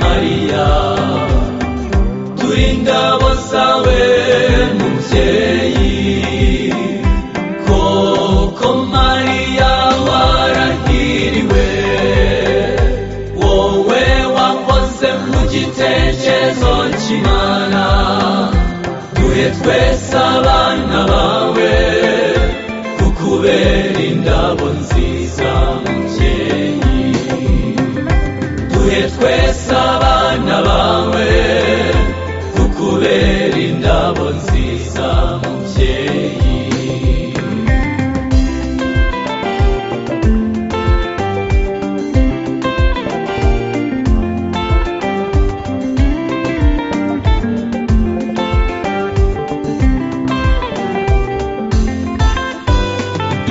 mariya turi ingabo zawe mubyeyi koko mariya warahiriwe wowe wakoze mu gitekerezo cy'imana duhe twese abana bawe kukubera indabo nziza mubyeyi duhe twese abana bawe kukubera indabo nziza mubyeyi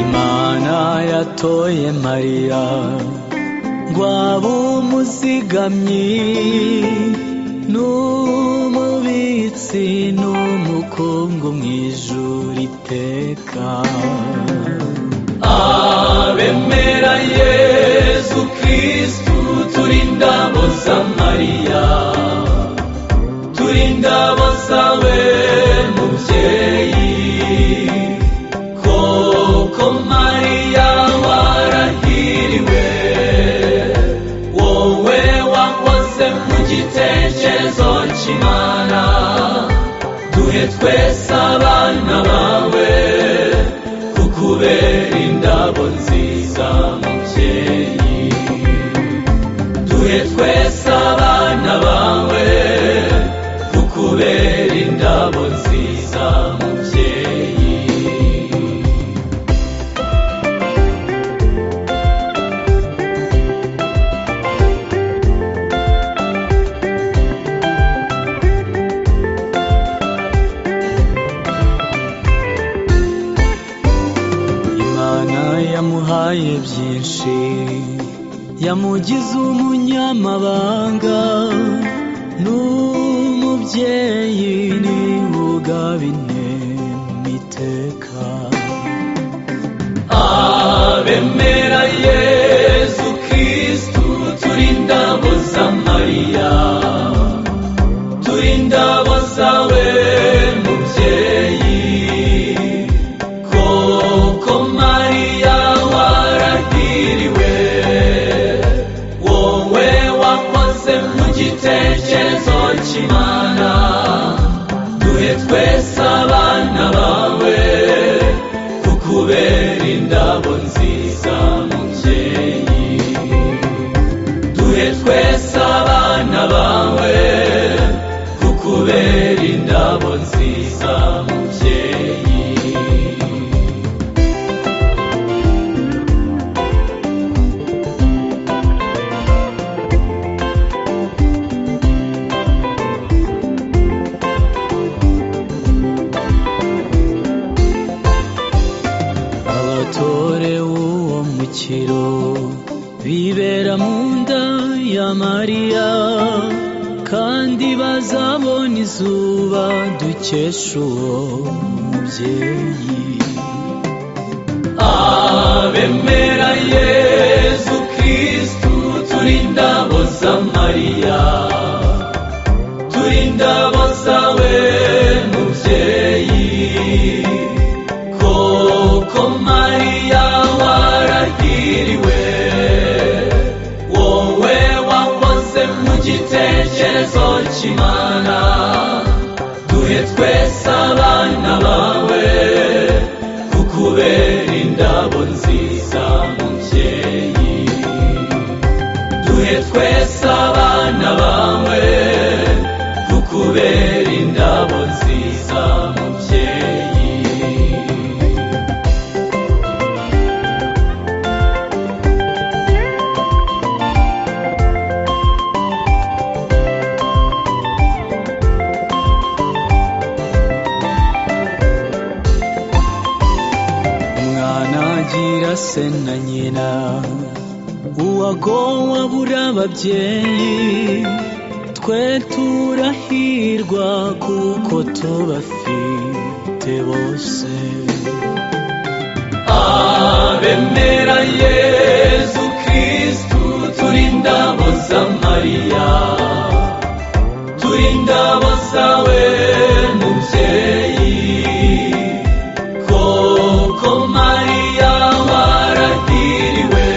imana yatoye mariya ngo abe umuzigamyi n'umubitsi n'umukungu mu ijuru iteka abemera yezu kirisitu turi indabo za mariya turi indabo zawe mubyeyi koko mariya warahiriwe wowe wakoze mu gitekerezo cy'imana duhe twese abana bawe kukubera indabo nziza mubyeyi duhe twese abana bawe kukubera indabo nziza mubyeyi imana yamuhaye byinshi yamugize umunyamabanga n'umubyeyi ni ugaba intema iteka abemera yezu kirisitu turi indabo za mariya turi indabo zawe mubyeyi koko mariya warahiriwe wowe wakoze mu gitekerezo cy'imana duhe twese abana bawe kukubera indabo nziza mubyeyi duhe twese abana bawe kukubera indabo nziza mubyeyi abatorewe uwo mukiro bibera mu nda ya mariya kandi bazabona izuba dukesha uwo mubyeyi abemera yezu kirisitu turi indabo za mariya turi indabo zawe mubyeyi koko mariya warahiriwe wowe wakoze mu gitekerezo cy'imana duhe twese abana bawe kukubera indabo nziza mubyeyi duhe twese abana bawe kukubera indabo nziza mubyeyi umwana agira se na nyina uwagowe abura ababyeyi twe turahirwa kuko tubafite bose abemera yezu kirisitu turi indabo za mariya turinda basawe mubyeyi koko mariya waradiriwe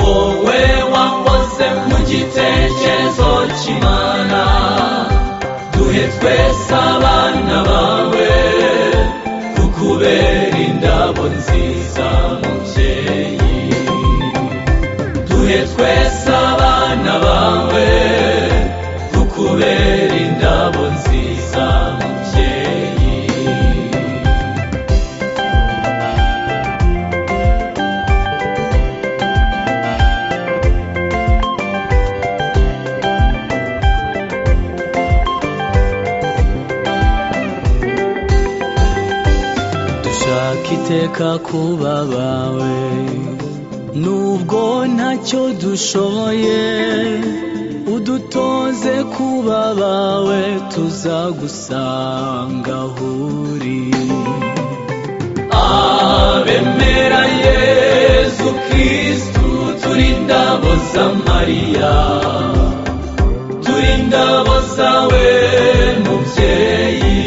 wowe wakoze mu gitekerezo cy'imana duhe twese abana bawe kukubera indabo nziza mubyeyi duhe twese abana bawe tukubera indabo nziza mubyeyi dushaka iteka kuba abawe nubwo ntacyo dushoboye udutoze kuba abawe tuzagusanga aho uri abemera yezu kirisitu turi indabo za mariya turi indabo zawe mubyeyi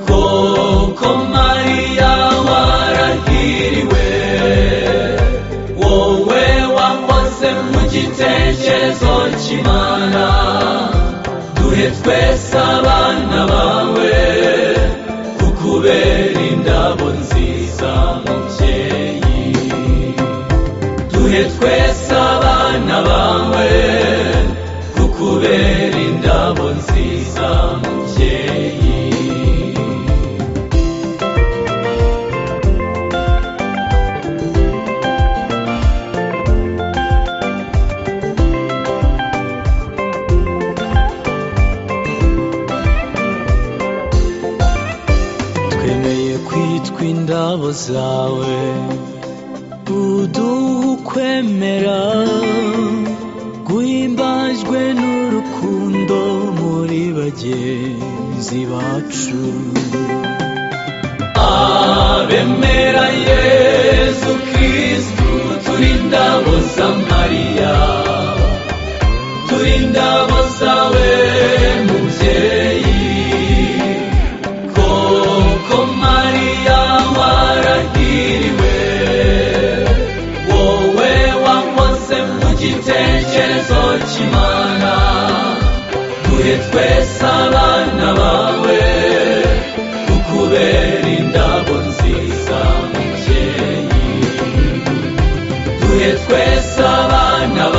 koko mariya warahiriwe wowe wakoze mu gitekerezo cy'imana duhe twese abana bawe kukubera indabo nziza mubyeyi duhe twese abana bawe kukubera indabo nziza mubyeyi twemeye kwitwa indabo zawe uduha ukwemera guhimbajwe n'urukundo muri bagenzi bacu abemera yezu kirisitu turi indabo za mariya turi indabo zawe mubyeyi koko mariya warahiriwe wowe wakoze mu gitekerezo cy'imana duhe twese abana bawe tukubera indabo nziza mubyeyi duhe twese abana bawe